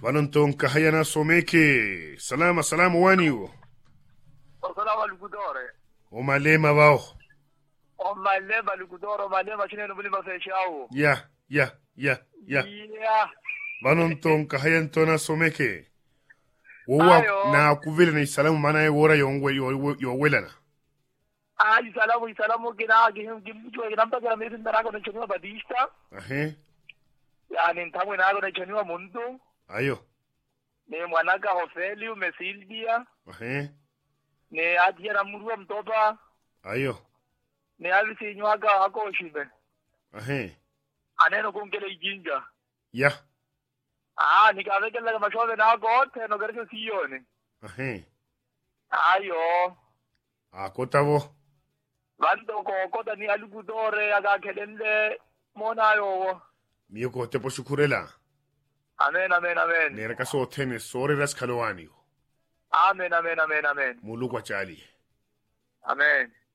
Bananton kahayana someke. Salama salamu waniwo. Salama lukudore. O malema bao. O malema lukudore, o malema chine no bulima fechao. Ya, ya, ya, ya. Yeah. Bananton kahayantona someke. Wowa Ayo. na kuvile na isalamu mana ye wora yongwe yowelana. Ah, isalamu isalamu kina gihim gimjo kina mpa kina mezi ndarago na choniwa badista. Ahe. Yani ntamwe nago na choniwa muntu. Ayo. Ne mwanaka Hofeliu Mesildia. Ahe. Ne adia na murua mtopa. Ayo. Ne alisi nywaka hako shibe. Ahe. Aneno kunkele ijinja. Ya. Ah, nikavekela kama shove nako teno gerese siyone. Ahe. Ayo. Akotavo. Vanto kokota ni alukudore akakelele mona yo. Miyoko tepo shukurela. Amen, amen, amen. Nera kaso tene sore ras kalowani. Amen, amen, amen, amen. Mulukwa chali. Amen.